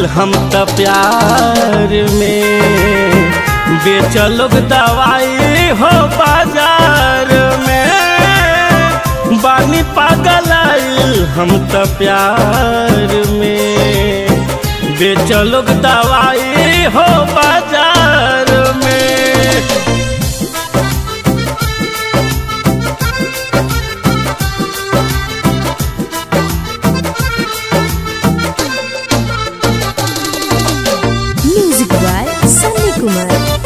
हम त प्यार में बेचलोग दवाई हो बाजार में बानी पागल आइल हम त प्यार में बेचलोग दवाई हो बाजार में Music by Sunny Kumar.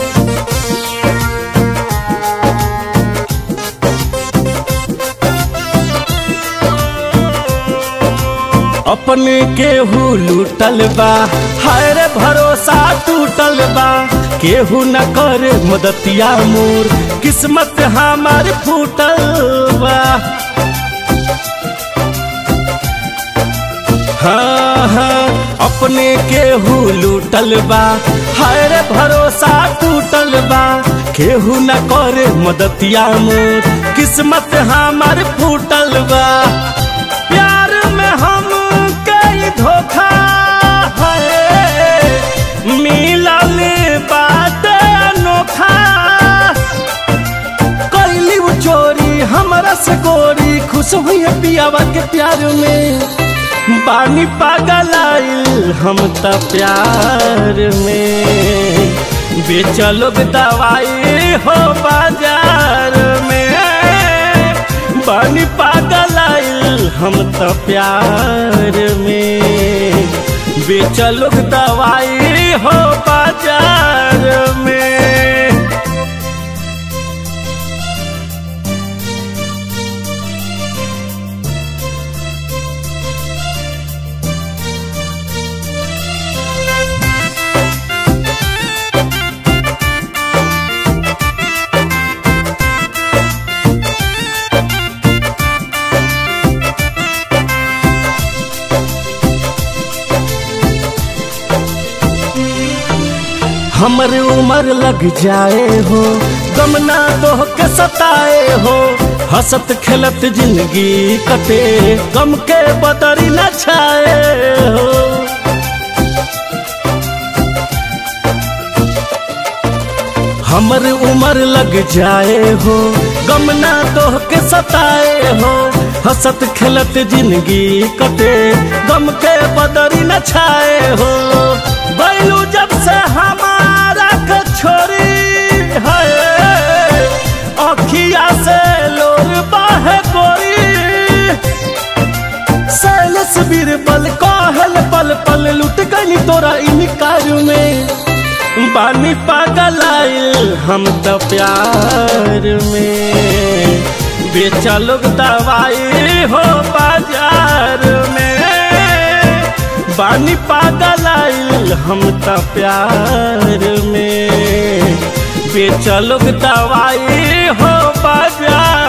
अपने केहू लूटल बा हाय रे भरोसा टूटल बा केहू न करे मदतिया मोर किस्मत हमार फूटल बा हाँ हाँ अपने केहू लूटल बा हाय रे भरोसा टूटल बा केहू न करे मदतिया मोर किस्मत हमार फूटल बा प्यार में हम कई धोखा है मिलल बात अनोखा कैली वो चोरी हमारा से गोरी खुश हुई है पियावा के प्यार में बानी पागल आइल हम त प्यार में बेचलोग दवाई हो बाजार में बानी पागल आइल हम त प्यार में बेचलोग दवाई हो बाजार में हमर उम्र लग जाए हो गम ना दोह के सताए हो हंसत खेलत जिंदगी कटे गम के बदरी न छाए हो हमर उम्र लग जाए हो गम ना दोह के सताए हो हंसत खेलत जिंदगी कटे गम के बदरी न छाए हो बैलू जब से हमारा के छोरी है अखिया से लोर बाहे गोरी सैलस बीरबल कहल पल पल लुट गई तोरा इनकार में बानी पागल आइल हम त प्यार में बेचलोग दवाई हो बाजार में बानी पागल आइल हम त प्यार में बेचलोग दवाई हो बाजार